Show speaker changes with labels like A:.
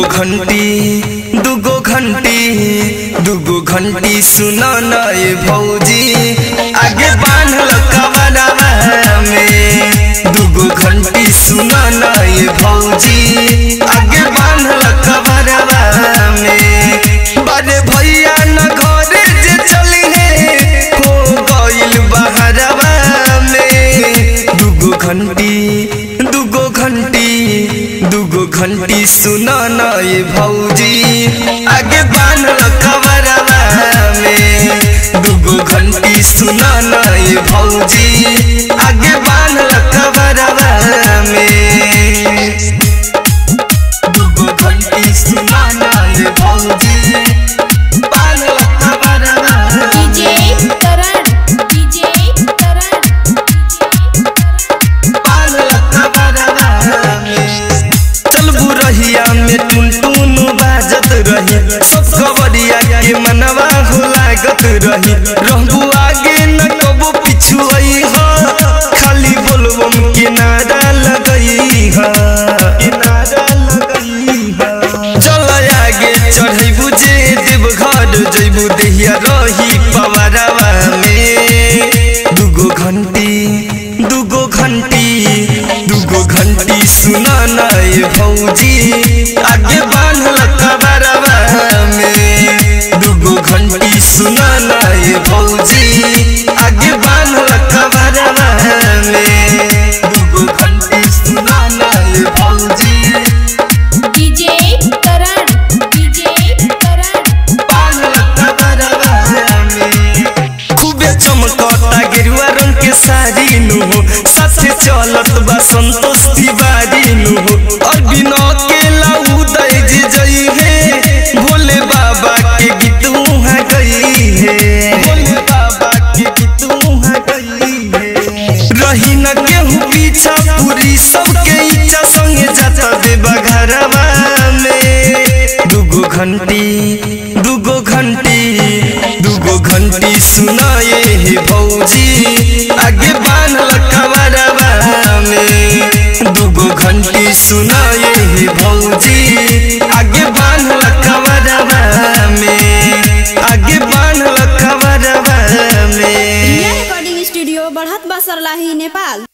A: दुगो घंटी दुगो घंटी दुगो घंटी सुना न ये भौजी आगे बांधल कवरवा में दुगो घंटी सुना न ये भौजी आगे बांधल कवरवा में बड़े भैया न घरे जे चली है हो गइल बहरवा में दुगो घंटी दुगो घंटी दुगो घंटी सुना न ये भौजी आगे बांधल कवरवा में दुगो घंटी सुना न ये भौजी आगे बांधल कवरवा में दुगो घंटी सुना न ये भौजी बांधल कवरवा में
B: डीजे करण डीजे करण
A: चलबू रहिया में टुन टुन बाजत रही सब खबरिया के मनवा हो लागत रही रहबू आगे न कबो पिछु आई हा खाली बोलबम के नारा लगई हा के नारा लगई हा चल आगे चढ़ैबू जे देव घर जैबू देहिया रही पवरवा में दुगो घंटी दुगो घंटी दुगो घंटी सुना न ये भौजी आगे बांधल कबरवा में दुगो घंटी सुना न ये भौजी आगे बांधल कबरवा में दुगो घंटी सुना न ये भौजी
B: डीजे करण डीजे करण
A: बांधल कबरवा में खूबे चमकता गेरुआ रंग के साड़ी नु हो साथे चलत बा संतोष तिवारी नु हो और बिना के लाऊ दई जी जई है भोले बाबा के गीत उहाँ गई है भोले बाबा के गीत उहाँ गई है रही न केहू पीछा पूरी सबके इच्छा संगे जाता देवा घरवा में दुगो घंटी दुगो घंटी दुगो घंटी सुनाए हे भौजी आगे बांधल कवरवा में दुगो घंटी सुनाए